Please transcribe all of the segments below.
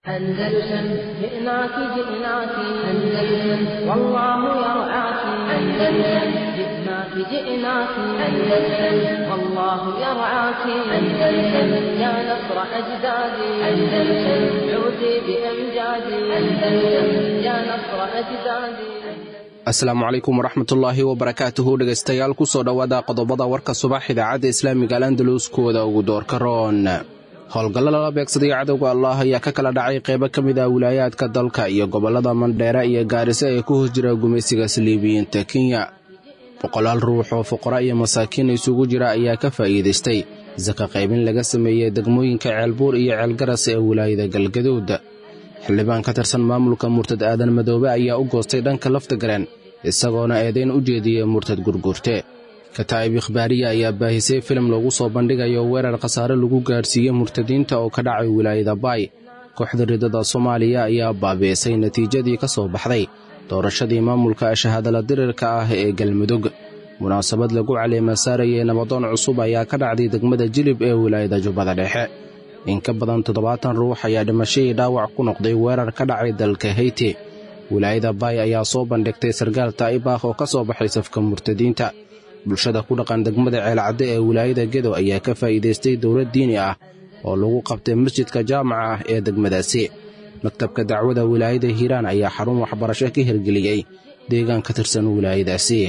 أندلسن جئناك جئناك أندلسن والله يرعاك أندلسن جئناك جئناك أندلسن والله يرعاك أندلسن يا نصر أجدادي أندلسن عودي بأمجادي أندلسن يا نصر أجدادي asalaamu calaykum waraxmatullaahi wabarakaatuhu dhegaystayaal ku soo dhowaada qodobada warka subax idaacadda islaamiga alandalus kuwada ugu doorka roon howlgallo lala beegsaday cadowga allah ayaa ka kala dhacay qaybo ka mid ah wilaayaadka dalka iyo gobollada mandheere iyo gaariso ee ku hos jira gumaysiga saliibiyiinta kenya boqolaal ruux oo fuqara iyo masaakiin isugu jira ayaa ka faa'iidaystay saka qaybin laga sameeyey degmooyinka ceelbuur iyo ceelgaras ee wilaayada galgaduud xildhibaan ka tirsan maamulka murtad aadan madoobe ayaa u goostay dhanka laftagareen isagoona eedayn u jeediyey murtad gurgurte kataa'ib ikhbaariya ayaa baahisay filim lagu soo bandhigayo weerar khasaare lagu gaadhsiiyey murtadiinta oo ka dhacay wilaayada baay kooxda ridada soomaaliya ayaa baabi'isay natiijadii ka soo baxday doorashadii maamulka shahaadala dirirka ah ee galmudug munaasabad lagu caleemasaarayay nabadoon cusub ayaa ka dhacday degmada jilib ee wilaayada jubbada dhexe in ka badan toddobaatan ruux ayaa dhimashadii dhaawac ku noqday weerar ka dhacay dalka heyti wilaayada baay ayaa soo bandhigtay sarkaal taa'ibah oo ka soo baxay safka murtadiinta bulshada ku dhaqan degmada ceelcadde ee wilaayada gedo ayaa ka faa'iidaystay dowlad diini ah oo lagu qabtay masjidka jaamaca ah ee degmadaasi maktabka dacwada wilaayada hiiraan ayaa xarun waxbarasho ka hirgeliyey deegaan ka tirsan wilaayadaasi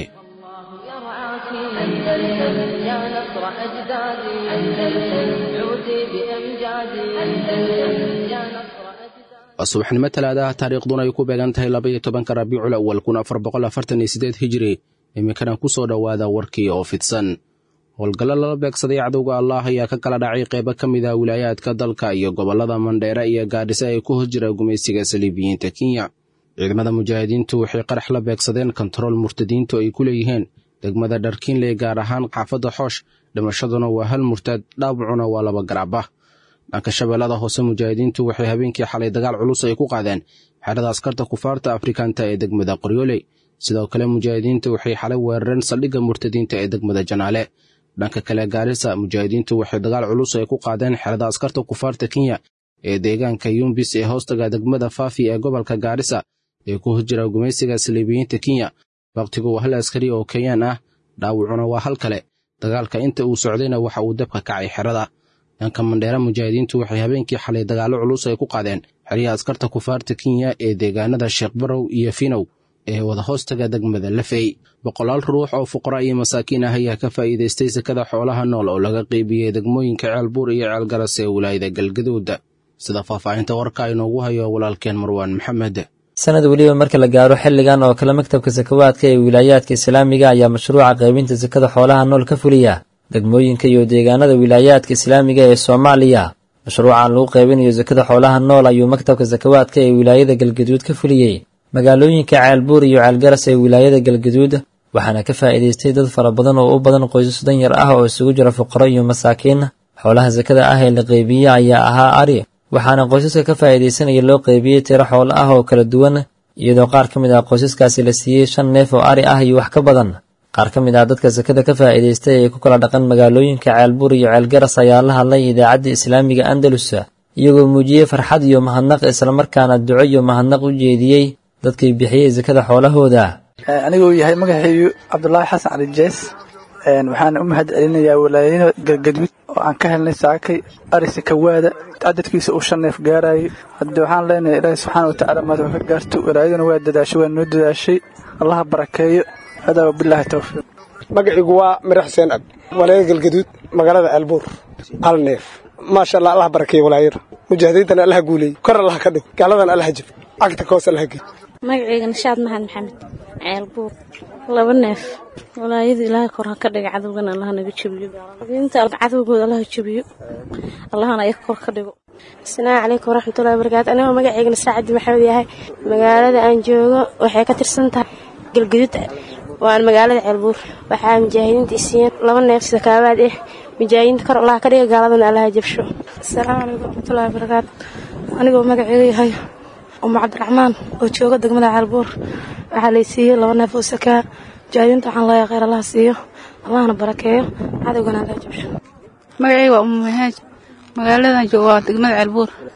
waa subaxnimo talaadaha taariikhduna ay ku beegan tahay labaiyo tobanka rabiicul awal kun afar boqol afartan iyo sideed hijiri iminkana ku soo dhowaada warkii oo fidsan howlgallo lala beegsaday cadowga allah ayaa ka kala dhacay qaybo ka mid ah wilaayaadka dalka iyo gobollada mandheere iyo gaadhise ay ku hos jira gumaysiga saliibiyiinta kenya ciidamada mujaahidiintu waxay qarax la beegsadeen kontarool murtadiintu ay ku leeyihiin degmada dharkiinley gaar ahaan xaafadda xoosh dhimashaduna waa hal murtad dhaawacuna waa laba garaaba dhanka shabeellada hoose mujaahidiintu waxay habeenkii xalay dagaal culus ay ku qaadeen xerada askarta kufaarta afrikanta ee degmada qoryooley sidoo kale mujaahidiintu waxay xalay weerareen saldhigga murtadiinta ee degmada janaale dhanka kale gaarisa mujaahidiintu waxay dagaal culus ay ku qaadeen xerada askarta kufaarta kenya ee deegaanka yumbis ee hoostaga degmada faafi ee gobolka gaarisa ee ku hos jira gumaysiga saliibiyiinta kenya wakhtigu waa hal askari oo kenyaan ah dhaawacuna waa hal kale dagaalka inta uu socdayna waxa uu dabka kacay xerada dhanka mandheere mujaahidiintu waxay habeenkii xalay dagaallo culus ay ku qaadeen xeryaha askarta kufaarta kenya ee deegaanada sheekh barow iyo finow ee wada hoostaga degmada lafey boqolaal ruux oo fuqara iyo masaakiin ah ayaa ka faa'iidaystay sakada xoolaha nool oo laga qeybiyey degmooyinka ceelbuur iyo ceelgaras ee wilaayada galgaduud sida faahfaahinta warka inoogu hayo walaalkeen marwaan maxamed sanad weliba marka la gaaro xilligan oo kale maktabka sakawaadka ee wilaayaadka islaamiga ayaa mashruuca qaybinta sakada xoolaha nool ka fuliya degmooyinka iyo deegaanada wilaayaadka islaamiga ee soomaaliya mashruucan lagu qaybinayo sakada xoolaha nool ayuu maktabka sakawaadka ee wilaayada galgaduud ka fuliyey magaalooyinka ceelbuur iyo ceelgaras ee wilaayada galgaduud waxaana ka faa'iidaystay dad fara badan oo u badan qoysas danyar ah oo isugu jira fuqaro iyo masaakiin xoolaha sakada ah ee la qeybiye ayaa ahaa ari waxaana qoysaska ka faa'iidaysanaya loo qeybiyey tiro xoolo ah oo kala duwan iyadoo qaar ka mid ah qoysaskaasi la siiyey shan neef oo ari ah iyo wax ka badan qaar ka mid ah dadka sakada ka faa'iidaystay ee ku kala dhaqan magaalooyinka ceelbuur iyo ceelgaras ayaa la hadlay idaacadda islaamiga andalus iyagoo muujiyey farxad iyo mahadnaq islamarkaana duco iyo mahadnaq u jeediyey dadkii bixiyey sakada xoolahooda aniguu yahay magaxeeyu cabdulaahi xasan cali jees waxaan u mahad celinayaa walaayada galgaduud oo aan ka helnay saakay ari sakawaada cadadkiisa uu shan neef gaarayay hadde waxaan leenahay ilaahi subxaana watacaala maad ka gaarto walaayaduna waa dadaashay waa noo dadaashay allaha barakeeyo hadaa wabilaahi towfiiq magaciigu waa mirax xuseen ab walaayada galgaduud magaalada albuur hal neef maasha allah allah barakeeyo walaayada mujaahidiintana allaha guuleeyey kor allaha ka dhig gaaladana allaha jib cagta ka hoos allaha gey magaceyga nashaad mahad maxamed ceelbuur laba neef walaayada ilaahay kor ha ka dhiga cadowgana allaha naga jebiyo inta cadowgooda allaha jebiyo allahana ayaga kor ka dhigo asalaamu calaykum waraxmatullahi wabarakaatu anigoo magaceygana saacadi maxamed yahay magaalada aan joogo waxay ka tirsan tahay galgaduud waan magaalada ceelbuur waxaa mujaahidiinta isiiyeen laba neef sakaabaad ah mujaahidiinta kor allaha ka dhiga gaaladana allaha jabsho asalaamu calaykum waraxmatullahi wabarakaatu anigoo magaceega yahay umu cabdiraxmaan oo jooga degmada ceelbuur waxaa lay siiyey laba neef oo sakaa mujaahidiinta waxaan leeyahay kheyr allaha siiyo allahna barakeeyo cadowgana allaha jabsho magacayga waa umu mahaaj magaaladan jooga waa degmada ceelbuur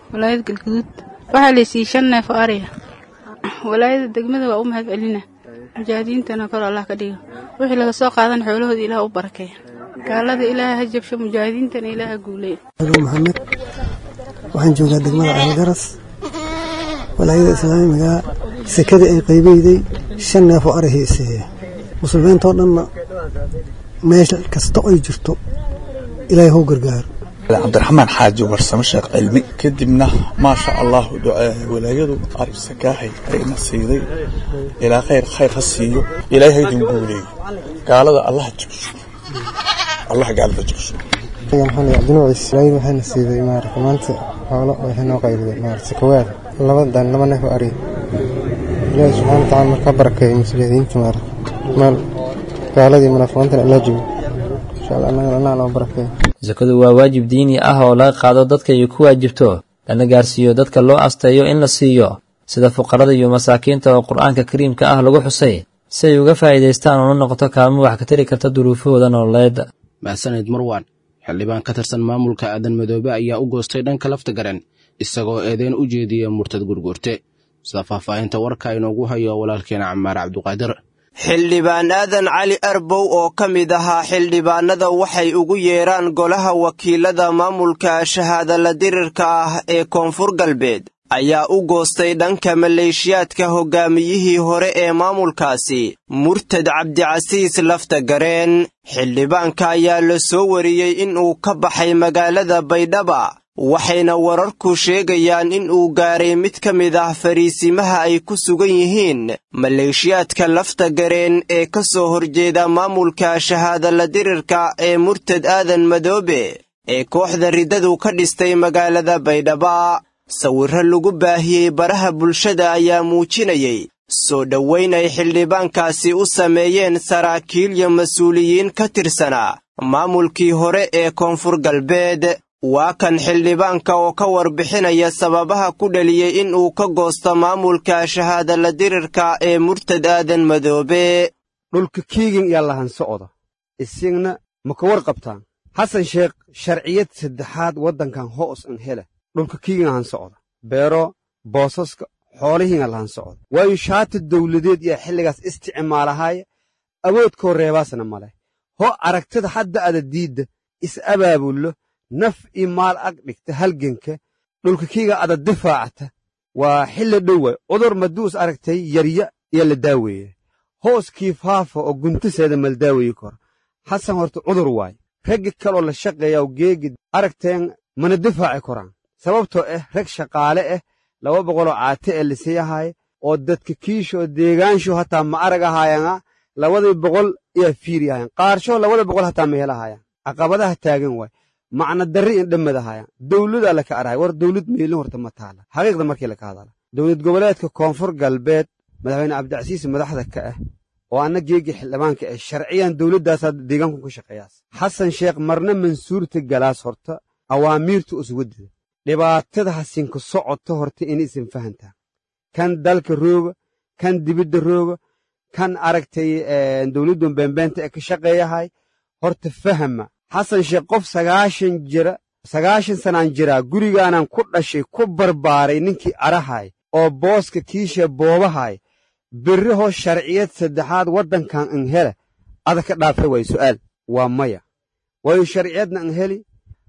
walaayada galguduud waxaa laysiiyey shan neef oo ariya walaayada degmada waa u mahad celina mujaahidiintana kor allah ka dhigo wixii laga soo qaadan xoolahooda ilaah u barakeeya gaalada ilaah ha jabsho mujaahidiintana ilaah ha guuleeya maxamed waxaan joogaa degmada caalgaras walaayada islaamiga sekadii ay qaybeyday shan neef oo ari hayseeya muslimiintoo dhanna meel kasta ay jirto ilaahay hou gargaaro cabdiraxmaan xaaji warsamo sheekh cilmi kadibna maasha allahu walaayadu arib sakaahay ayna siiday ilaa khayr khayr ha siiyo ilaahay haydin guuleeyo gaalada allaha jabsho allah gaalada jabsho maxamed cabdinuucis walaayadu waxayna siiday maarata maanta xoolo waxay noo qaybiday maarata sakawaad laba dan laba neef oo ari ilaahi subxaana watacaala markaa barakeeyo muslimiinta maarata maal gaaladii munaafiqiintana alla jibo insha allah annagana allah noo barakeeyo sakadu waa waajib diini ah oo laga qaado dadka ay ku waajibto lana gaarsiiyo dadka loo asteeyo in la siiyo sida fuqarada iyo masaakiinta oo qur-aanka kariimka ah lagu xusay si ay uga faa'iidaystaan oo la noqoto kaalmo wax ka tari karta duruufahooda nololeed mahadsanid marwan xildhibaan ka tirsan maamulka aadan madoobe ayaa u goostay dhanka lafta garan isagoo eedeyn u jeediya murtad gurgurte sida faahfaahinta warka inoogu hayo walaalkeena camaar cabduqaadir xildhibaan aadan cali arbow oo ka mid ahaa xildhibaanada waxay ugu yeedhaan golaha wakiilada maamulka shahaadala dirirka ah ee koonfur galbeed ayaa u goostay dhanka maleeshiyaadka hoggaamiyihii hore ee maamulkaasi murtad cabdicasiis lafta gareen xildhibaanka ayaa la soo wariyey in uu ka baxay magaalada baydhaba waxayna wararku sheegayaan in uu gaaray mid ka mid ah fariisimaha ay ku sugan yihiin maleeshiyaadka lafta gareen ee ka soo horjeeda maamulka shahaadala dirirka ee murtad aadan madoobe ee kooxda riddadu ka dhistay magaalada baydhaba sawirro lagu baahiyey baraha bulshada ayaa muujinayey soo dhowayn ay xildhibaankaasi u sameeyeen saraakiil iyo mas-uuliyiin ka tirsanaa maamulkii hore ee koonfur galbeed waa kan xildhibaanka oo ka warbixinaya sababaha ku dhaliyey in uu ka goosto maamulka shahaadala dirirka ee murtad aadan madoobe dhulka kiigin yaa lahan socda isigna ma ka warqabtaan xasan sheekh sharciyad saddexaad waddankan hoos an hele dhulka kiigin lahan socda beero boosaska xoolihiina lahan socda waayo shaata dawladeed yaa xilligaas isticmaalahaaya awoodkoo reebaasna male ho aragtida hadda ada diidda is abaabullo naf ii maal ag dhigta halganka dhulka kiiga ada difaacta waa xilli dhowa cudur maduus aragtay yarya iyo la daaweeye hooskii faafa oo guntaseeda maldaaweyi koro xasan horta cudur waay raggi kaloo la shaqeeyaw geegi aragteen mana difaaci koraan sababtoo ah rag shaqaale ah laba boqoloo caate ee lasiiyahaaya oo dadka kiishoo deegaansho hataa ma arag ahaayana labadii boqol iyaa fiiriyahayan qaarshoo labada boqol hataa ma helahaayaan caqabadaha taagan waay macna darri in dhammadahayaan dawladaa laka arahay war dawlad meelin horta ma taala xaqiiqda markii laka hadala dowlad goboleedka koonfur galbeed madaxweyne cabdicasiis madaxda ka ah oo anna geegii xildhibaanka ah sharciyan dawladdaasaa deegaanku ka shaqeeyaas xasan sheekh marna mansuurta galaas horta awaamiirta uswadida dhibaatada hasinka socoto horta in isin fahantaa kan dalka rooga kan dibidda rooga kan aragtay dawladdan beenbeenta ee ka shaqeeyahay horta fahama xasan sheekh qof sagaashan jira sagaashan sanaan jiraa gurigaanan ku dhashay ku barbaaray ninkii arahay oo booska kiisha boobahay berri hoo sharciyad saddexaad waddankan an hele ada ka dhaafe waay su'aal waa maya waayo sharciyadna an heli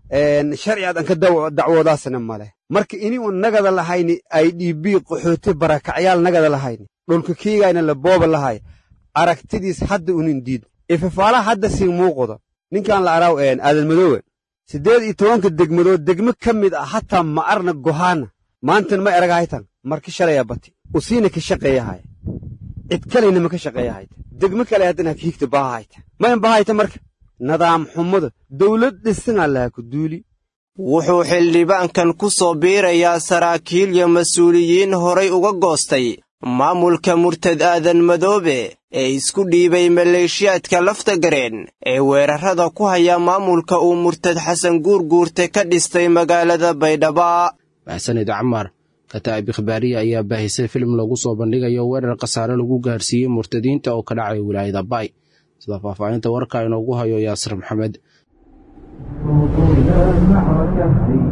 sharci aad an ka dacwoodaasna male marka ini un nagada lahayni ay dhiibii qaxooti barakacyaal nagada lahayni dhulka kiigayna la booba lahay aragtidiis hadda unin diid ifafaalaha hadda siin muuqda ninkan la araaw aadan madoowe siddeed iyo tobanka degmadood degmo ka mid ah hataa ma arna gohaana maantan ma eragahaytan marka shalaya bati usiina ka shaqeeyahaya cid kalayna ma ka shaqeeyahayta degmo kale haddana hakiigta baahahayta mayn bahayta marka nadaam xumada dawlad dhisan allaha ku duuli wuxuu xildhibaankan ku soo biirayaa saraakiil iyo mas-uuliyiin horay uga goostay maamulka murtad aadan madoobe ee isku dhiibay maleeshiyaadka lafta gareen ee weerarrada ku haya maamulka uu murtad xasan guurguurte ka dhistay magaalada baydhaba maxsanid camaar kataa'ib ikhbaariya ayaa baahisay filim lagu soo bandhigayo weerar khasaare lagu gaarsiiyey murtadiinta oo ka dhacay wilaayada baay sida faahfaahinta warka inoogu hayo yaasir maxamed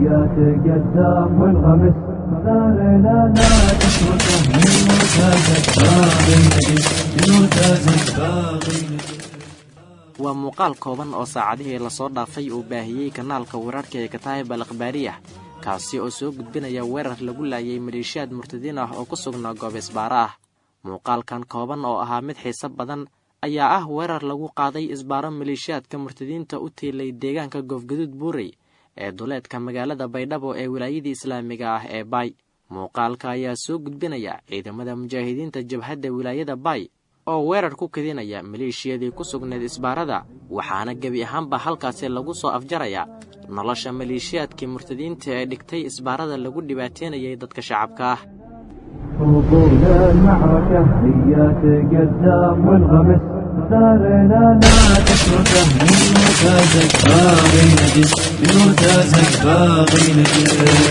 هيا تقدم والغمس ثارنا لا تتركه من مرتازك باغي نجس من مرتازك باغي نجس waa muuqaal kooban oo saacadihii lasoo dhaafay uu baahiyey kanaalka wararka ee kataayib al akhbaariyah kaasi oo soo gudbinaya weerar lagu laayay maleeshiyaad murtadiin ah oo ku sugnaa goob isbaaro ah muuqaalkan kooban oo ahaa mid xiise badan ayaa ah weerar lagu qaaday isbaaro maleeshiyaadka murtadiinta u tiilay deegaanka goofgaduud buurey ee duleedka magaalada baydhabo ee wilaayadii islaamiga ah ee baay muuqaalka ayaa soo gudbinaya ciidamada mujaahidiinta jabhadda wilaayada baay oo weerar ku kadinaya maleeshiyadii ku sugnayd isbaarada waxaana gebi ahaanba halkaasi lagu soo afjaraya nolosha maleeshiyaadkii murtadiinta ee dhigtay isbaarada lagu dhibaateynayay dadka shacabka ah طول المعركة هيا تقدم والغمس ثارنا لا تتركه من مرتازك باغي نجس من مرتازك باغي نجس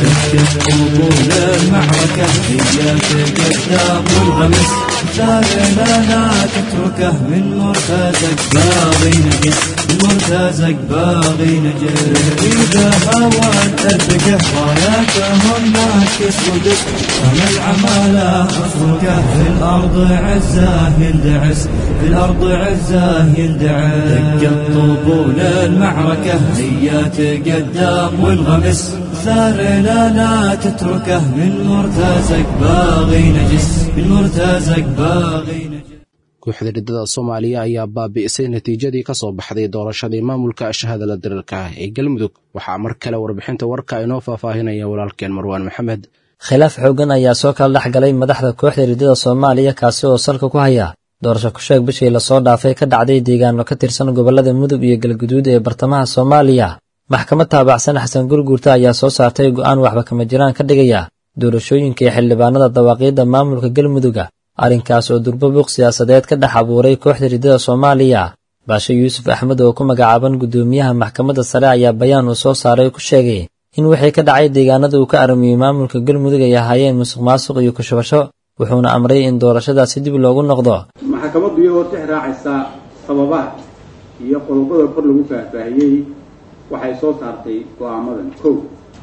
طول المعركة هيا تقدم والغمس ثارنا لا تتركه من مرتازك باغي نجس من مرتازك باغي نجس إذا هوان أرتقه راياتهم ناكس ودس أنا العمالة أفركه في الأرض عزاه يندعس في الأرض عزاه يندعس دقت طبول المعركة هيا تقدم وانغمس ثارنا لا تتركه من مرتازك باغي نجس من مرتازك باغي نجس kooxda riddada soomaaliya ayaa baabi'isay natiijadii ka soo baxday doorashadii maamulka shahaadala diriirka ah ee galmudug waxaa mar kale warbixinta warka inoo faahfaahinaya walaalkeen marwaan maxamed khilaaf xooggan ayaa soo kala dhex galay madaxda kooxda riddada soomaaliya kaasi oo salka ku haya doorasho kusheeg bishii lasoo dhaafay ka dhacday deegaano ka tirsan gobollada mudug iyo galguduud ee bartamaha soomaaliya maxkamad taabacsan xasan gurguurta ayaa soo saartay go'aan waxba kama jiraan ka dhigaya doorashooyinka ee xildhibaanada dawaaqiidda maamulka galmuduga arrinkaas oo durbo buuq siyaasadeed ka dhex abuuray kooxda riddada soomaaliya baashe yuusuf axmed oo ku magacaaban guddoomiyaha maxkamadda sare ayaa bayaan uu soo saaray ku sheegay in wixii ka dhacay deegaanada uu ka aramiyey maamulka galmudug ay ahaayeen musuq maasuq iyo kushubasho wuxuuna amray in doorashadaasi dib loogu noqdo maxkamaddu iyagoo tix raacaysa sababaha iyo qodobada kor lagu faahfaahiyey waxay soo saartay go'aamadan kow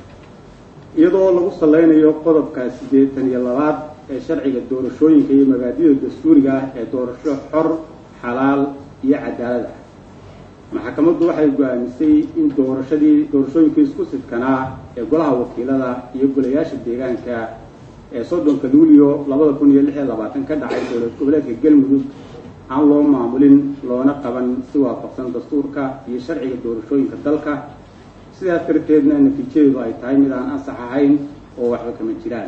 iyadoo lagu sallaynayo qodobka siddeetan iyo labaad ee sharciga doorashooyinka iyo mabaadida dastuuriga ah ee doorasho xor xalaal iyo cadaalad ah maxkamaddu waxay go'aamisay in doorashadii doorashooyinkii isku sidkanaa ee golaha wakiilada iyo golayaasha deegaanka ee soddonka luulyo labada kun iyo lix iyo labaatan ka dhacay dowlad goboleedka galmudug aan loo maamulin loona qaban si waafaqsan dastuurka iyo sharciga doorashooyinka dalka sidaas darteedna natiijadeedu ay tahay mid aan ansax ahayn oo waxba kama jiraan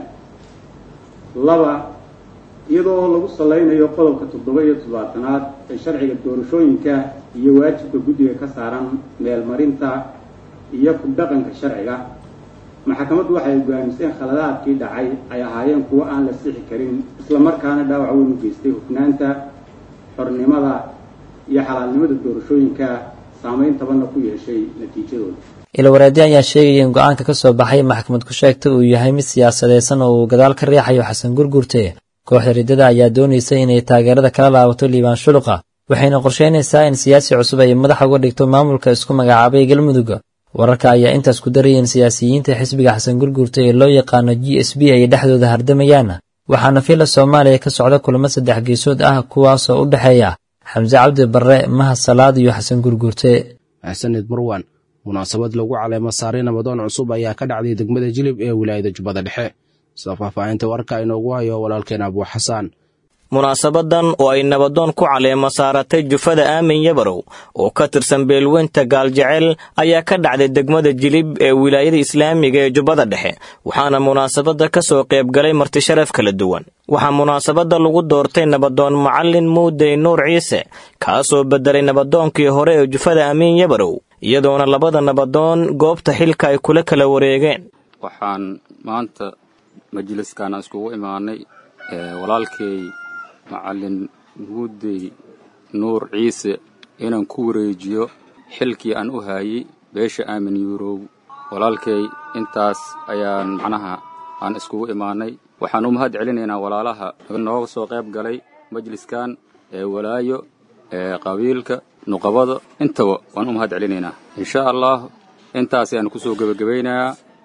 laba iyadoo lagu sallaynayo qodobka toddoba iyo toddobaatanaad ee sharciga doorashooyinka iyo waajibka guddiga ka saaran meelmarinta iyo ku dhaqanka sharciga maxkamaddu waxay go'aamisay in khaladaadkii dhacay ay ahaayeen kuwo aan la sixi karin islamarkaana dhaawac weyn u geystay hufnaanta xornimada iyo xalaalnimada doorashooyinka saamayn tabanna ku yeeshay natiijadooda ilwareedi ayaa sheegaya in go'aanka ka soo baxay maxkamad ku sheegta uu yahay mid siyaasadeysan oo uu gadaal ka riixayo xasan gurgurte kooxda riddada ayaa doonaysa inay taageerada kala laabato liibaan shuluqa waxayna qorsheynaysaa in siyaasi cusub ay madaxa uga dhigto maamulka isku magacaabay galmudug wararka ayaa intaas ku daraya in siyaasiyiinta xisbiga xasan gurgurta ee loo yaqaano g s b ay dhexdooda hardamayaan waxaana fila soomaaliya ka socda kulamo saddex geesood ah kuwaasoo u dhexeeya xamse cabdi barre mahad salaad iyo xasan gurgurte xasanid marwan munaasabad lagu caleemo saaray nabadoon cusub ayaa ka dhacday degmada jilib ee wilaayada jubbada dhexe sida faahfaahinta warka inoogu hayo walaalkeen abuu xasaan munaasabadan oo ay nabadoon ku caleemo saaratay jufada aamin yabarow oo ka tirsan beelweynta gaaljecel ayaa ka dhacday degmada jilib ee wilaayada islaamiga ee jubbada dhexe waxaana munaasabadda ka soo qayb galay martisharaf kala duwan waxaa munaasabadda lagu doortay nabadoon macallin muudey nuur ciise kaasoo beddelay nabadoonkii hore ee jufada aamin yabarow iyadoona labada nabadoon goobta xilka ay kula kala wareegeen waxaan maanta majliskaana iskugu imaanay walaalkay macallin muudey nuur ciise inaan ku wareejiyo xilkii aan u haayey beesha aamin yuurow walaalkay intaas ayaan macnaha aan iskugu imaanay waxaan u mahad celinaynaa walaalaha nooga soo qayb galay majliskan ee walaayo ee qabiilka nuqabada intaba waan u mahad celinaynaa insha allah intaas ayaan kusoo gebagabaynayaa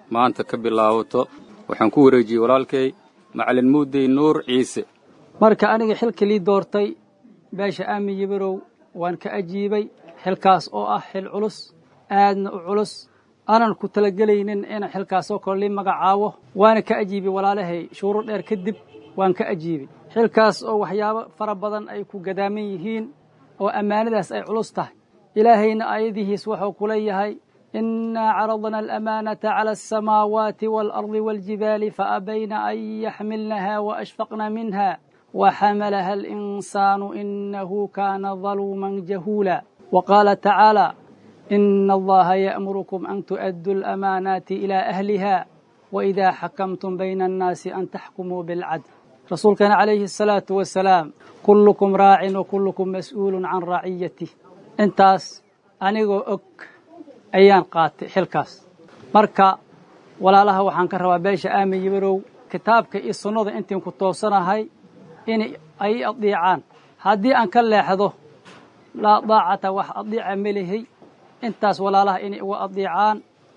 maanta ka bilaabato waxaan ku wareejiyey walaalkay macalin muudey nuur ciise marka aniga xilka lii doortay beesha aamin yibirow waan ka ajiibay xilkaas oo ah xil culus aadna u culus aanan ku talagelaynin inaan xilkaasoo kale lii magacaabo waana ka ajiibay walaalahay shuuro dheer kadib waan ka ajiibay xilkaas oo waxyaabo fara badan ay ku gadaaman yihiin oo ammaanadaas ay culus tahay ilaahayna aayadihiis wuxuu ku leeyahay inaa caradna alamaanata cala alsamaawaati waalardi waaljibaali faabayna an yaxmilnaha waashfaqna minha وحملها الإنسان إنه كان ظلوما جهولا وقال تعالى إن الله يأمركم أن تؤدوا الأمانات إلى أهلها وإذا حكمتم بين الناس أن تحكموا بالعدل رسول كان عليه الصلاة والسلام كلكم راع وكلكم مسؤول عن رعيته انتاس أنيغو أك أيان قاتي حلكاس مركا ولا لها وحان كروا بيش آمي يبرو كتابك إي السنة انتم كتوصنا هاي in ay adiicaan haddii aan ka leexdo laa daacata wax adiica melihay intaas walaalaha inay uga adiicaan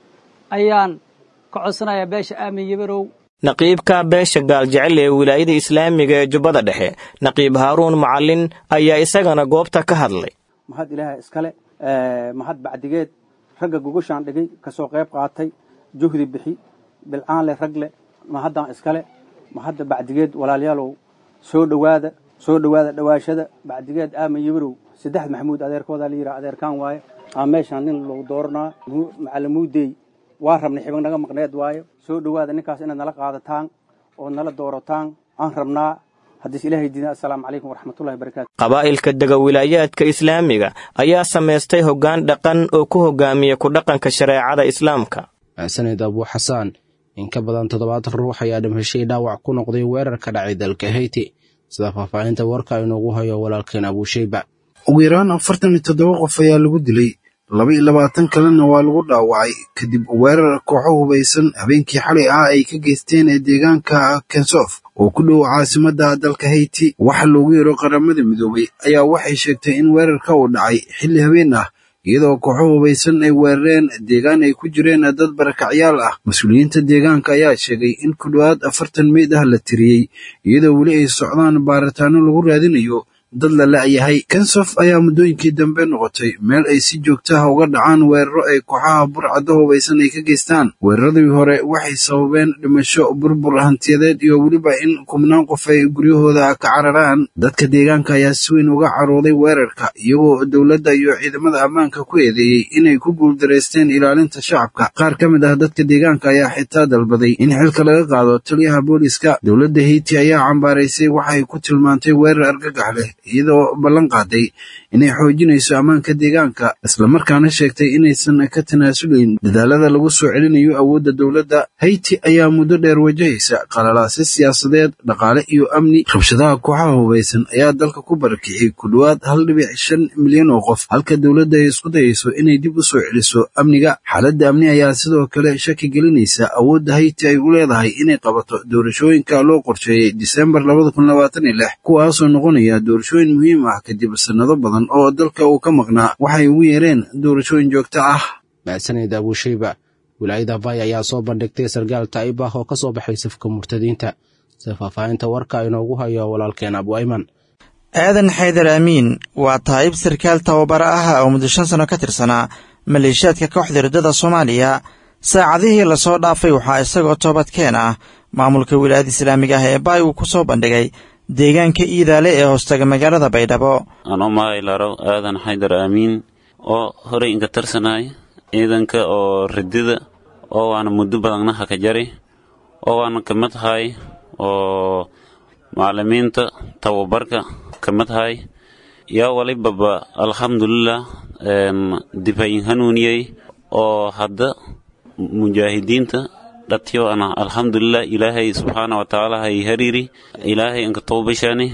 ayaan ka codsanayaa beesha aamin yibirow naqiibka beesha gaaljecel ee wilaayada islaamiga ee jubbada dhexe naqiib haaruun macallin ayaa isagana goobta ka hadlay mahad ilaaha iskale mahad bacdigeed ragga gogoshaan dhigay ka soo qayb qaatay juhdi bixi bilcaan leh rag leh mahaddan iskale mahadda bacdigeed walaalayaalow soo dhowaada soo dhowaada dhowaashada bacdigeed aamin yibirow saddex maxamuud adeerkoodaa la yidhaha adeerkaan waaye aa meeshaan nin lagu dooranaa macalimuudey waa rabnay xibig naga maqneed waaye soo dhowaada ninkaas inaad nala qaadataan oo nala doorataan aan rabnaa haddiis ilaahay diina assalaamu calaykum waraxmatullahi wabarakatu qabaa'ilka dega wilaayaadka islaamiga ayaa samaystay hoggaan dhaqan oo ku hogaamiya ku dhaqanka shareecada islaamka sanid abuu xasaan in ka badan toddobaatan ruux ayaa dhimheshay dhaawac ku noqday weerar ka dhacay dalka heyti sida faahfaahinta warka inoogu hayo walaalkeen abuusheyba ugu yaraan afartan iyo toddoba qof ayaa lagu dilay laba iyo labaatan kalena waa lagu dhaawacay kadib weerar kooxo hubaysan habeenkii xalay ah ay ka geysteen ee deegaanka kensof oo ku dhow caasimadda dalka heyti waxa loogu yeero qaramada midoobay ayaa waxay sheegtay in weerarka uu dhacay xilli habeen ah iyadoo kooxo hubaysan ay weerareen deegaan ay ku jireen dad barakacyaal ah mas-uuliyiinta deegaanka ayaa sheegay in ku dhowaad afartan meyd ah la tiriyey iyadoo weli ay socdaan baaritaano lagu raadinayo dad la la'yahay kensof ayaa muddooyinkii dambe noqotay meel ay si joogta ah uga dhacaan weeraro ay kooxaha burcadda hubaysan ay ka geystaan weeraradii hore waxay sababeen dhimasho burbur hantiyadeed iyo weliba in kubnaan qof ay guryahooda ka cararaan dadka deegaanka ayaa si weyn uga carooday weerarka iyagoo dowladda iyo ciidamada ammaanka ku eedeeyey inay ku guuldareysteen ilaalinta shacabka qaar ka mid ah dadka deegaanka ayaa xitaa dalbaday in xilka laga qaado taliyaha booliska dowladda heyti ayaa cambaaraysay waxay ku tilmaantay weerar argagax leh iyadoo ballan qaaday inay xoojinayso ammaanka deegaanka islamarkaana sheegtay inaysan ka tanaasulayn dadaalada lagu soo celinayo awoodda dowladda hayti ayaa muddo dheer wajahaysa qalalaase siyaasadeed dhaqaale iyo amni rabshadaha kooxaha hubaysan ayaa dalka ku barakiciyey ku dhowaad hal dhibic shan milyan oo qof halka dowladda ay isku dayayso inay dib u soo celiso amniga xaaladda amni ayaa sidoo kale shaki gelinaysa awoodda hayti ay u leedahay inay qabato doorashooyinka loo qorsheeyey disembar kuwaasoo noqonaya doorashooyin muhiim ah kadib sannado badan oo dalka uu ka maqnaa waxay ugu yeereen doorashooyin joogto ah mahadsanid abuusheyba wilaayada vay ayaa soo bandhigtay sargaal taa'ib ah oo ka soo baxay safka murtadiinta sida faahfaahinta warka inoogu hayo walaalkeen abu ayman aadan xaydar aamiin waa taa'ib sarkaal tababaro ah oo muddo shan sano ka tirsanaa maleeshiyaadka kooxda riddada soomaaliya saacadihii lasoo dhaafay waxaa isagoo toobadkeen ah maamulka wilaayada islaamiga ah ee baay uu ku soo bandhigay deegaanka iidaale ee hoostaga magaalada baydhabo anoo mahaylaro aadan xaydar aamiin oo horey inka tarsanaay ciidanka oo ridida oo waana muddo badanna haka jari oo waana kamid hay oo macalimiinta tababarka kamid hay yaa walibaba alxamdulilah difayin hanuuniyey oo hadda mujaahidiinta dhatiyo ana alxamdulilah ilaahay subxaana wa tacaala hay hariiri ilaahay inka towbashani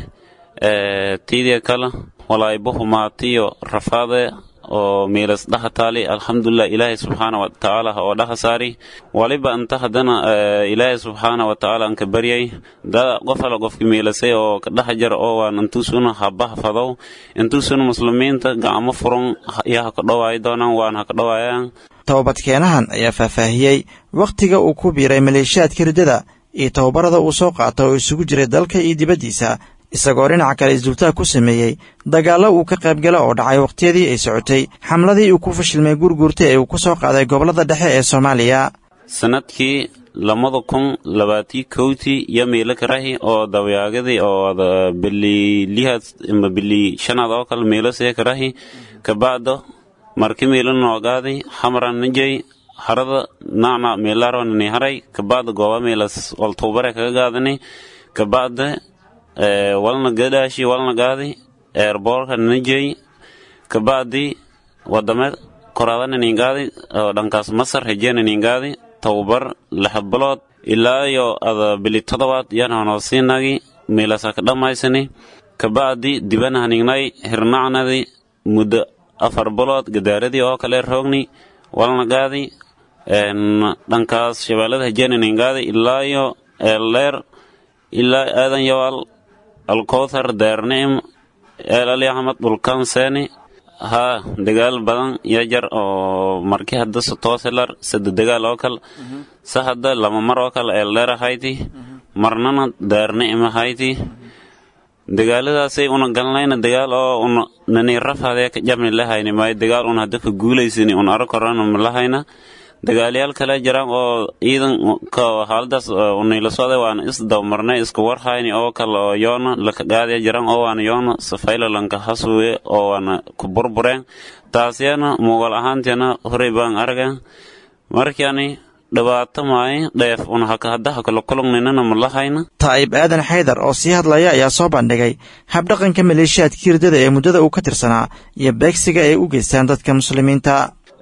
tiidia kala walaaybo humaatiyo rafaade oo miilas dhaha taali alxamdulilah ilaahay subxaana wa tacaala oo dhaha saari waliba inta haddana ilaahay subxaana wa tacaala anka baryay dada qof ala qofki miilasay oo ka dhaha jar oo waan intuusuna habaha fadow intuusuna muslimiinta gacmo furan yaa haka dhowaayi doonaan waan haka dhowaayaan tobabadkeenahan ayaa faahfaahiyey wakhtiga uu ku biiray maleeshiyaadka riddada iyo tababarada uu soo qaata oo isugu jiray dalka iyo dibaddiisa isagoo dhinaca kale isdultaag ku sameeyey dagaallo uu ka qaybgala oo dhacay wakhtiyadii ay socotay xamladii uu ku fashilmay gurguurta ee uu ku soo qaaday gobollada dhexe ee soomaaliya sanadkii labada kun labaatii kowtii iyo miilo karahi oo dawyaagadii oo bili lihaad ima bili shanaad oo kale miilo see karahi kabacdo marki miilo noogaadi xamran nijay harada nacna miilaro nini haray kabacda gooba miilas waltubare kaga gaadani kabacda walna gadaashi walna gaadi eerboorka nijay kabacdi wadame koraada niningaadi oo dhankaas masar hejee niningaadi tababar lix bilood ilaa iyo ada bili todobaad yaan hanoosinagi miilasa ka dhammaysani kabacdi dibana hanignay hirnacnadi muddo afar bilood gadaaradii oo kale roogni walna gaadi dhankaas shabeellada hejeenaningaadi ilaa iyo eeldheer ilaa aadan yawaal alkowthar daarnicim eel ali axmed dhulkan seeni haa dagaal badan iyo jar oo marki hadda tooselar sade dagaal oo kale sa hadda lama mar oo kale eeldheer ahayti marnana daarnicim ahayti dagaaladaasay una galnayna dagaal oo una nani rafadee ka jabni lahayni maayo dagaal una hadda ka guulaysani un arag korana malahayna dagaalyaal kale jiraan oo ciidanka xaaladaas unayla socday waana isdabmarnay iska warhayni oo kale oo yoona laka qaadaya jiraan oo waana yoona safaylalanka hasuwe oo waana ku burbureen taasyana muuqal ahaanteena horey baan argan markani dhibaato maayo dheef una hakahadaha kala kulugnaynana malahayna taa'ib aadan xaydar oo sii hadlaya ayaa soo bandhigay habdhaqanka maleeshiyaadkii riddada ee muddada uu ka tirsanaa iyo beegsiga ay u geystaan dadka muslimiinta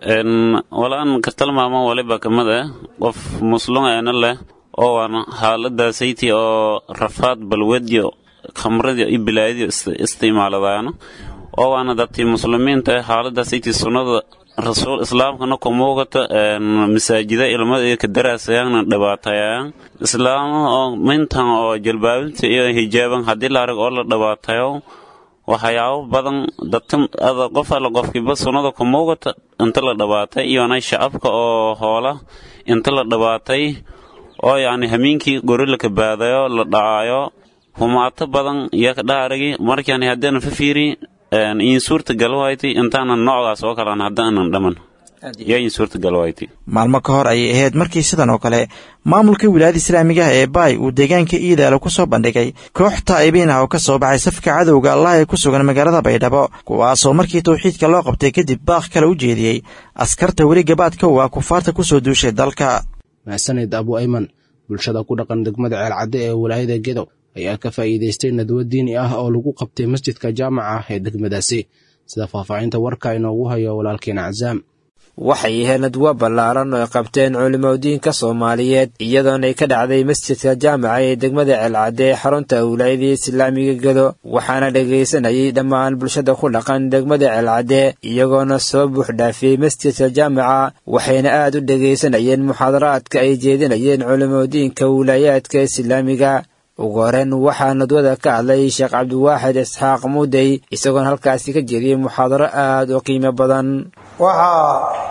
walaan ka tilmaamo waliba kamid ah qof muslum eena leh oo waana xaaladaasaytii oo rafaad balwedyo khamradyo iyo bilaayadyo isticmaaladaano oo waana dadkii muslimiinta ah xaaladaasaytii sunnada rasuul islaamkana ku muuqata masaajida ilmada ka daraasayaana dhibaatayaan islaamaha oo mintan oo jalbaabinta iyo hijaaban haddii la arag oo la dhibaatayo waxyaabo badan dadka ada qof alla qofkiiba sunnada ku muuqata inta la dhabaatay iyona shacabka oo hoola inta la dhabaatay oo yacni hamiinkii gori la kabaadayo la dhacaayo humaato badan iyo ka dhaarigi markaan haddana fafiiri in suurta galwayti intaanan noocdaas oo kalan haddaanan dhaman yaa in suurta galwayti maalmo ka hor ayay ahayd markii sidan oo kale maamulka wilaayada islaamiga ah ee baay uu deegaanka iidaalo ku soo bandhigay koox taa'ibiin ah oo ka soo baxay safka cadowga allah ee ku sugan magaalada baydhabo kuwaasoo markii tawxiidka loo qabtay kadib baaq kale u jeediyey askarta weli gabaadka u ah kufaarta ku soo duushay dalka maxsanid abu ayman bulshada ku dhaqan degmada ceelcadde ee wilaayada gedo ayaa ka faa'iidaystay nadwo diini ah oo lagu qabtay masjidka jaamaca ah ee degmadaasi sida faahfaahinta warka inoogu hayo walaalkeena casaam waxay ahayd nadwo ballaaran oo ay qabteen culimadiinka soomaaliyeed iyadoona ay ka dhacday masjidka jaamaca ee degmada ceelcadde ee xarunta wilaayadii islaamiga gedo waxaana dhegaysanayay dhammaan bulshada ku dhaqan degmada ceelcadde iyagoona soo buuxdhaafiyey masjidka jaamaca waxayna aad u dhegaysanayeen muxaadaraadka ay jeedinayeen culimadiinka wilaayaadka islaamiga ugu horeyn waxaa nadwada ka hadlay sheekh cabdiwaaxid isxaaq muudey isagoona halkaasi ka jeediyey muxaadaro aad u qiimo badan waxaa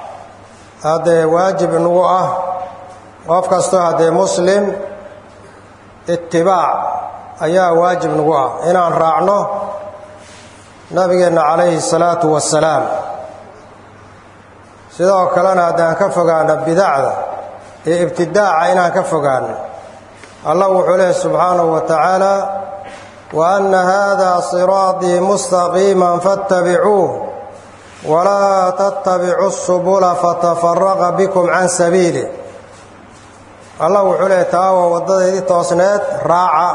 haddee waajib inagu ah qof kastoo haddee muslim itibaac ayaa waajib nagu ah inaan raacno nabigeenna calayhi salaatu wasalaam sidoo kalena haddaan ka fogaano bidacda iyo ibtidaaca inaan ka fogaano allah wuxuu leehy subxaanahu wa tacaala wa anna haadaa siraatii mustaqiiman fattabicuuh walaa tattabicu subula fatafaraqa bikum can sabiili allah wuxuu leehay taa waa waddadaydii toosneed raaca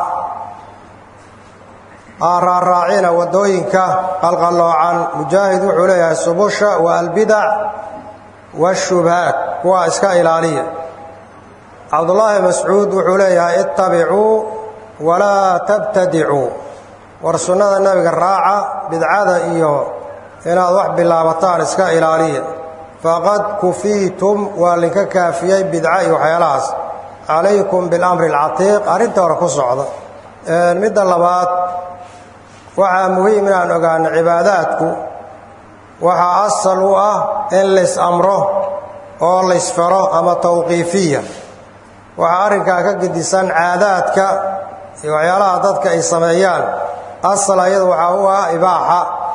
aa raaraacina waddooyinka qalqalloocan mujaahid wuxuu leeyahay subusha wa albidac waashubhaat kuwaa iska ilaaliya cabdullaahi mascuud wuxuu leeyahay ittabicuu walaa tabtadicuu war sunnada nebiga raaca bidcada iyo inaad wax bilaabataan iska ilaaliya faqad kufiitum waa linka kaafiyey bidca iyo waxyaalahaas calaykum bilamri alcatiiq arrinta hore ku socda midda labaad waxaa muhiim inaan ogaano cibaadaadku waxaa asal u ah in lays amro oo laysfaro ama tawqiifiya waxaa arrinkaa ka gedisan caadaadka iyo waxyaalaha dadka ay sameeyaan asal ayada waxaa u ah ibaaxa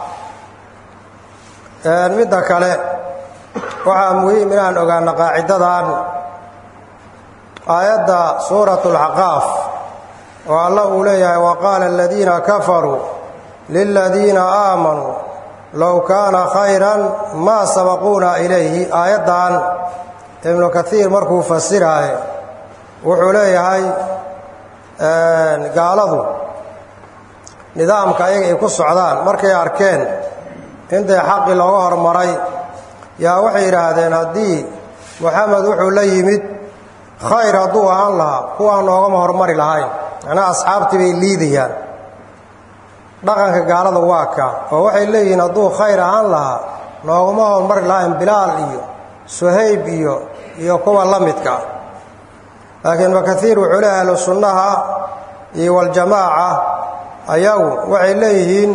midda kale waxaa muhiim inaan ogaano qaacidadan aayadda suuratu alxaqaaf oo alla uu leeyahay wa qaala aladiina kafaruu liladiina aamanuu low kaana khayran maa sabaquuna ilayhi aayaddan ibnu kaiir markuu fasiraayo wuxuu leeyahay gaaladu nidaamka ayaga ay ku socdaan markay arkeen intay xaqii looga hormaray yaa waxay yidhaahdeen haddii moxamed wuxuu la yimid khayr hadduu ahaan lahaa kuwaan noogama hormari lahayn macnaha asxaabtii bay liidayaan dhaqanka gaalada waa kaa oo waxay leeyihiin hadduu khayr ahaan lahaa noogama hormari lahayn bilaal iyo suhayb iyo iyo kuwa la midka ah laakiin makaiir wuxuu leeyahay ahlu sunnaha iyo waljamaaca ayagu waxay leeyihiin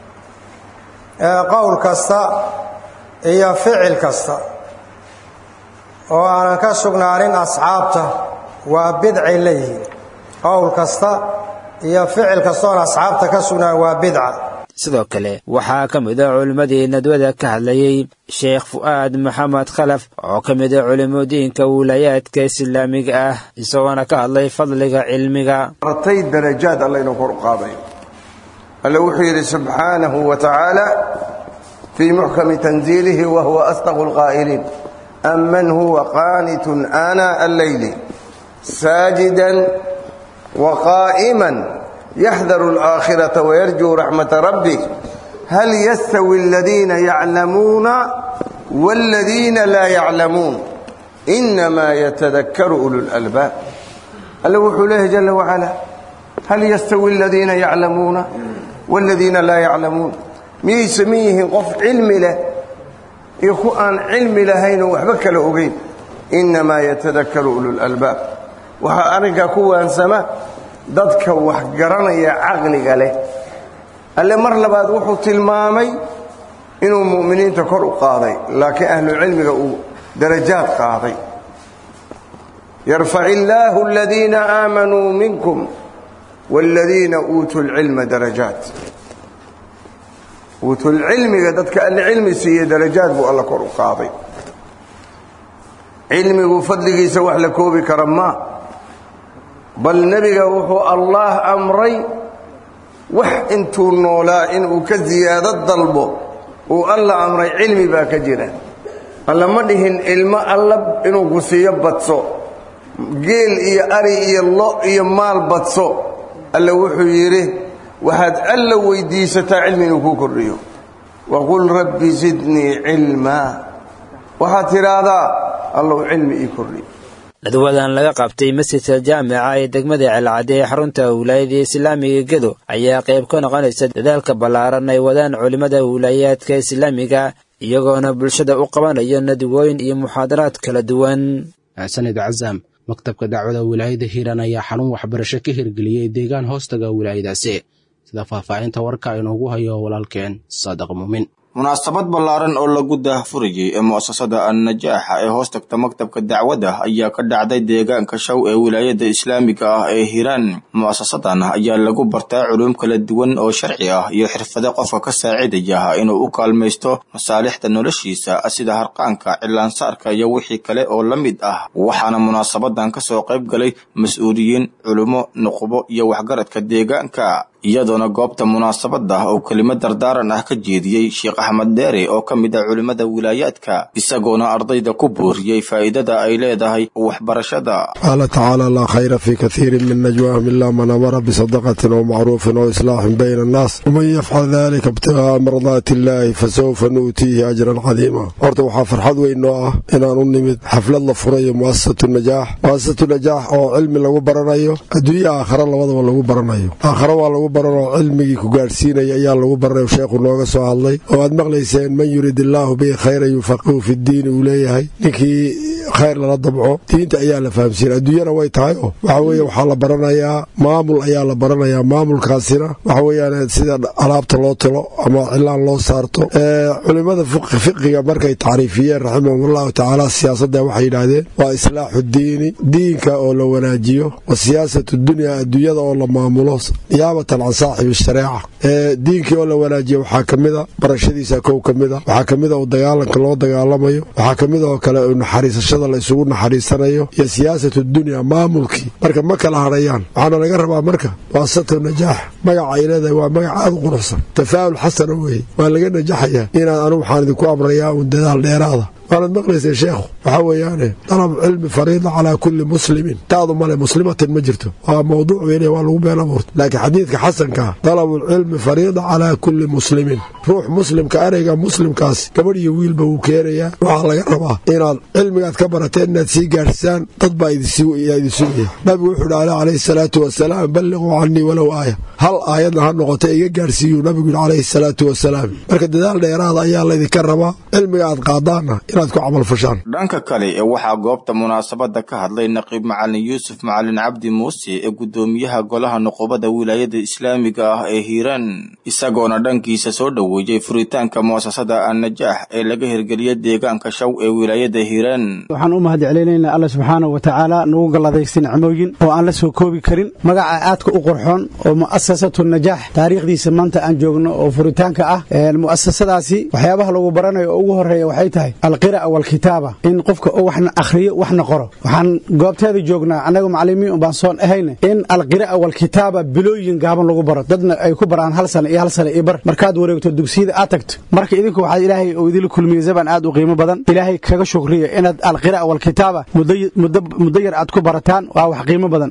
qowl kasta iyo ficil kasta oo aanan ka sugnaanin asxaabta waa bidcay leeyihiin qowl kasta iyo ficil kastoon asxaabta ka sugnaan waa bidca sidoo kale waxaa ka mid a culimmadii nadwada ka hadlayey sheekh fu'aad maxamed khalaf oo ka mid a culimadiinka wilayaadka islaamiga ah isagoona ka hadlay fadliga cilmiga artay darajaad alla inuu kor u qaadayo alle wuxuu yidhi subxaanahu wa tacaala fii muxkami tanziilihi wa huwa asdaqu lqaa'iliin aman huwa qaanitun aanaa alleyli saajidan wa qaa'iman yaxdaru alaakhirata wayarjuu raxmata rabbih hal yastawi aladiina yaclamuuna waaladiina laa yaclamuun inamaa yatadakkaru ulu lalbaab alle wuxuu leeyahy jalla wacala hal yastawi aladiina yaclamuuna waaladiina laa yaclamuun miyay saman yihiin qof cilmi leh iyo ku aan cilmi lahaynoo waxba kala ogeyn innamaa yatadakkaru ululalbaab waxaa arrinkaa ku waansama dadka wax garanaya caqliga leh alle mar labaad wuxuu tilmaamay inuu mu'miniinta kor u qaaday laakiin ahlucilmiga uu darajaad qaaday yarfac illaahu aladiina aamanuu minkum waaladiina uutuu lcilma darajaat uutulcilmiga dadka alle cilmi siiye darajaad buu alla kor u qaaday cilmigu fadligiisa wax la koobi kara maa bal nebiga wuxuu allaah amray wax intuu noolaa inuu ka siyaado dalbo uu alla amray cilmi baa ka jira alla ma dhihin ilmo alla inuu ku siiyo badso geel iyo ari iyo lo iyo maal badso alla wuxuu yidhi waxaad alla weydiisataa cilmi inuu kuu kordhiyo waqul rabbi zidnii cilmaa waxaad tidhaahdaa allow cilmi ii kordhiyo nadwadan laga qabtay masjidka jaamica ee degmada celcadde ee xarunta wilaayada islaamiga gedo ayaa qayb ka noqonaysa dadaalka ballaaran ay wadaan culimmada wilaayaadka islaamiga iyagoona bulshada u qabanayo nadwooyin iyo muxaadaraad kala duwan sanid cazaam maktabka dacwada wilaayada hiiraan ayaa xarun waxbarasho ka hirgeliyey deegaan hoostaga wilaayadaasi sida faahfaahinta warka inoogu hayo walaalkeen saadiq muumin munaasabad ballaaran oo lagu daahfurayey ee mu'asasada annajaaxa ee hoos tagta maktabka dacwadda ayaa ka dhacday deegaanka shaw ee wilaayada islaamiga ah ee hiiraan mu'asasadan ayaa lagu bartaa culuum kala duwan oo sharci ah iyo xirfado qofka ka saacidaya inuu u kaalmaysto masaalixda noloshiisa sida harqaanka cilaansaarka iyo wixii kale oo la mid ah waxaana munaasabadan ka soo qayb galay mas-uuliyiin culummo nuqubo iyo waxgaradka deegaanka iyadoona goobta munaasabada oo kelimo dardaaran ah ka jeediyey sheekh axmed dheere oo ka mid ah culimmada wilaayaadka isagoona ardayda ku booriyey faa'iidada ay leedahay waxbarashada qaala tacaala laa khayra fii kathiirin min najwaahum ilaa man amara bisadaqatin oo macruufin oo islaaxin bayna annaas waman yafcal dalika ibtigaaa mardaati illaahi fasawfa nu'tiihi ajran cadiima horta waxaa farxad weyn noo ah inaan u nimid xaflad la furayo mu'asasatu najaax mu'asasatu najaax oo cilmi lagu baranayo adduunya aakhara labadaba lagu baranayo aakhara waa lagu lagu baranoo cilmigii ku gaadhsiinaya ayaa lagu baranay sheekhu nooga soo hadlay oo aad maqlayseen man yurid illaahu bihi khayran yufaqihu fidiini uu leeyahay ninkii khayr lala dabco diinta ayaa la fahamsiina adduunyana way tahay oo waxa weeye waxaa la baranayaa maamul ayaa la baranayaa maamulkaasina waxa weeyaan sida alaabta loo talo ama cilaan loo saarto culimmada fiqiga markay tacriifiyeen raximahumullahu tacaala siyaasadda waxay yidhaahdeen waa islaaxu diini diinka oo la wanaajiyo wa siyaasatu dunya adduunyada oo la maamulo niyaabatan can saaxibi shareeca diinkii oo la wanaajiyo waxaa ka mida barashadiisa kow ka mida waxaa ka mida u dagaalanka loo dagaalamayo waxaa ka mid oo kale naxariisashada la isugu naxariisanayo iyo siyaasatu dunya maamulkii marka ma kala hadhayaan waxaana laga rabaa marka waasatu najaax magaca ay leedahay waa magac aada u quruxsan tafaa'ul xasana weeye waa laga najaxayaa inaad anigu waxaan idinku amrayaa uun dadaal dheeraada waanad maqlaysay sheekhu waxaa weeyaane dalab cilmi fariida calaa kulli muslimin taadu male muslimatin ma jirto waa mawduuc weyn waa lagu been abuurta laakiin xadiidka xasankaa dalabulcilmi fariida calaa kulli muslimin ruux muslimka ereyga muslimkaas gabadh iyo wiilba wuu keenayaa waxaa laga rabaa inaad cilmigaad ka barateen inaad sii gaadhsaan dad baa idin sugaya nabigu wuxuu dhaale calayhi salaatu wasalaam balliquu canii walow aaya hal aayadna ha noqota iga gaadhsiiyuu nabigu yidhi calayhi salaatu wasalaam marka dadaal dheeraada ayaa laydinka rabaa cilmiga aad qaadaanna dhanka kale ee waxaa goobta munaasabadda ka hadlay naqiib macalin yuusuf macalin cabdi muuse ee guddoomiyaha golaha nuqubada wilaayada islaamiga ah ee hiiraan isagoona dhankiisa soo dhoweeyey furitaanka mu'asasada annajaax ee laga hirgeliyay deegaanka shaw ee wilaayada hiiraan waxaan u mahad celinaynaa alla subxaanahu wa tacaala nagu galladaysta nicmooyin oo aan la soo koobi karin magaca aadka u qurxoon oo mu'asasatu najaax taariikhdiisa maanta aan joogno oo furitaanka ah mu'asasadaasi waxyaabaha lagu baranayo oo ugu horreeya waxay tahay alqira'a walkitaaba in qofka oo waxna akhriyo waxna qoro waxaan goobteeda joognaa annaga macallimiin un baan soon ahayne in alqira'a walkitaaba bilooyin gaaban lagu baro dadna ay ku baraan hal sano iyo hal sano iyo bar markaad wareegto dugsiyada aad tagto marka idinku waxaad ilaahay oo idinla kulmiyey zaban aad u qiimo badan ilaahay kaga shukriya inaad alqira'a walkitaaba muddo yar aad ku barataan waa wax qiimo badan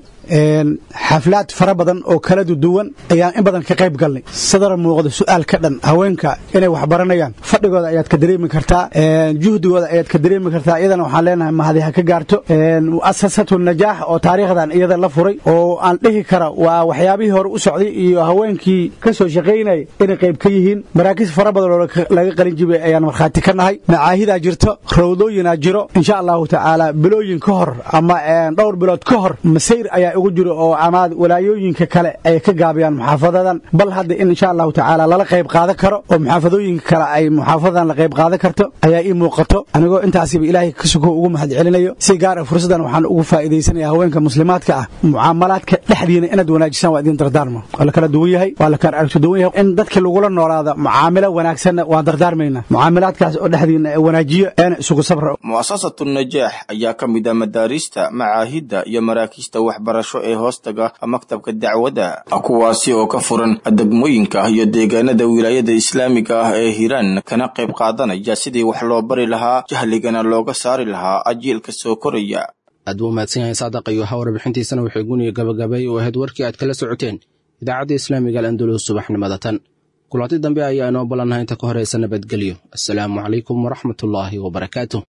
xaflaad fara badan oo kala duwan ayaan in badan ka qayb galnay sadar muuqda su'aal ka dhan haweenka inay wax baranayaan fadhigooda ayaad ka dareemi kartaa juhdigooda ayaad ka dareemi kartaa iyadana waxaan leenahay mahadi ha ka gaarto mu'asasatu najaax oo taariikhdan iyada la furay oo aan dhihi kara waa waxyaabihii hore u socday iyo haweenkii ka soo shaqaynaya inay qayb ka yihiin maraakiis fara badan oo laga qalin jibay ayaan markhaati ka nahay macaahidaa jirto rawdooyinaa jiro insha allahu tacaala bilooyin ka hor ama dhowr bilood ka hor masayr ayaa ugu jiro oo amaad walaayooyinka kale ay ka gaabiyaan muxaafadadan bal hadda in insha allahu tacaala lala qayb qaadan karo oo muxaafadooyinka kale ay muxaafadadan la qayb qaadan karto ayaa ii muuqato anigoo intaasiba ilaahay ka suko ugu mahad celinayo si gaara fursaddan waxaan ugu faa'iidaysanaya haweenka muslimaadka ah mucaamalaadka dhexdiina inaad wanaajisaan waa idin dardaarma waa la kala duwan yahay waa la kala aragti duwan yahay in dadka lagula noolaado mucaamilo wanaagsanna waan dardaarmaynaa mucaamilaadkaas oo dhexdiina wanaajiyo eena isugu sabra mu'asasatu najaax ayaa ka mid ah madaarista macaahidda iyo maraakiista waxbarasho ee hoostaga maktabka dacwadda kuwaasi oo ka furan degmooyinka iyo deegaanada wilaayada islaamiga ah ee hiiraan kana qayb qaadanaya sidii wax loo bari lahaa jahligana looga saari lahaa ajiilka soo koraya aad buu mahadsan yahay saadaq iyo ha warbixintiisana waxay guniga gabagabay oo ahayd warkii aad kala socoteen idaacadda islaamiga al'andulus subaxnimada tan kulanti dambe ayaa inoo ballannaha inta ka horaysa nabadgelyo assalaamu calaykum waraxmatullaahi wabarakaatu